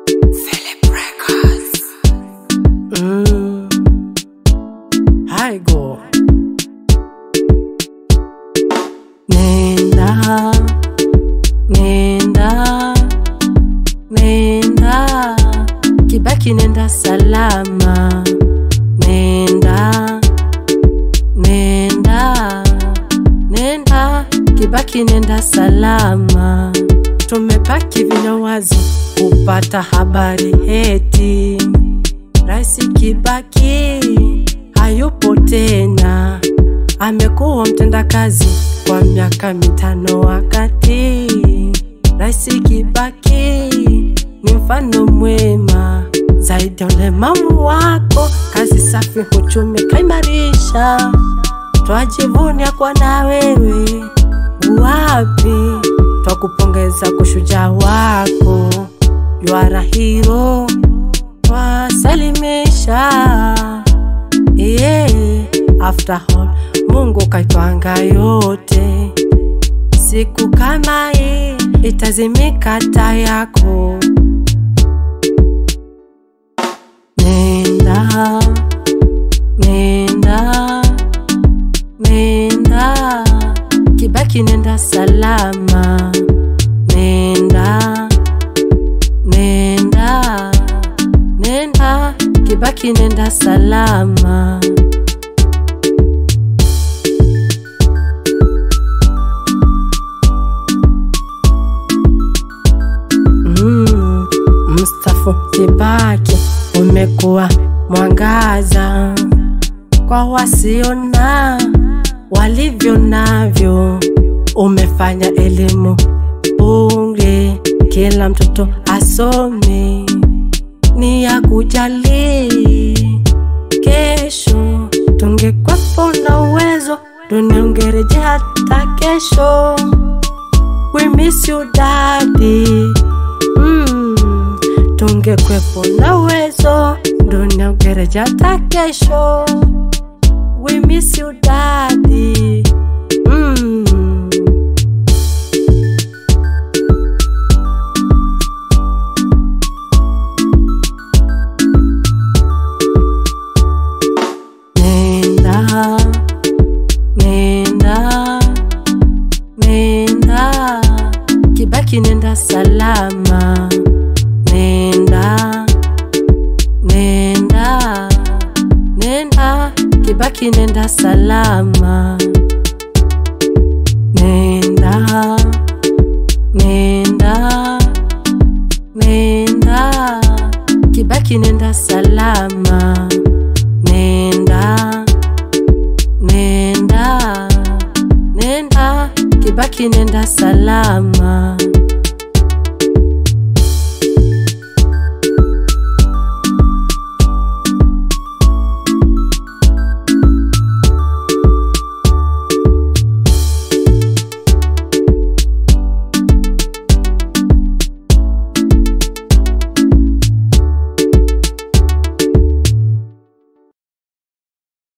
Mm. Haigo. Nenda, nenda, nenda, Kibaki nenda salama. Nenda, nenda, nenda, Kibaki nenda salama. Tumebaki vinywa wazi kupata habari heti Rais Kibaki hayupo tena, amekuwa mtendakazi kwa miaka mitano. Wakati Rais Kibaki ni mfano mwema zaidi ya ulemavu wako, kazi safi, uchumi kaimarisha, twajivunia kwa na wewe wapi, twakupongeza kushujaa wako, you are a hero wasalimisha yeah. After all, Mungu kaitwanga yote, siku kama hii itazimika taa yako. Nenda, nenda, nenda, Kibaki nenda salama. Nenda, nenda, nenda, Kibaki nenda salama. Mm, Mustafa Kibaki umekuwa mwangaza kwa wasiona walivyo navyo, umefanya elimu bure, kila mtoto asome, ni ya kujali kesho. Tungekwepo na uwezo, dunia ungerejea hata kesho. We miss you daddy. Mm, tungekwepo na uwezo, dunia ungerejea hata kesho. We miss you daddy. Mm. Nenda, nenda, nenda, Kibaki nenda salama. Nenda, nenda, nenda, Kibaki nenda salama. Nenda, nenda, nenda, Kibaki nenda salama. Nenda, nenda, nenda, Kibaki nenda salama.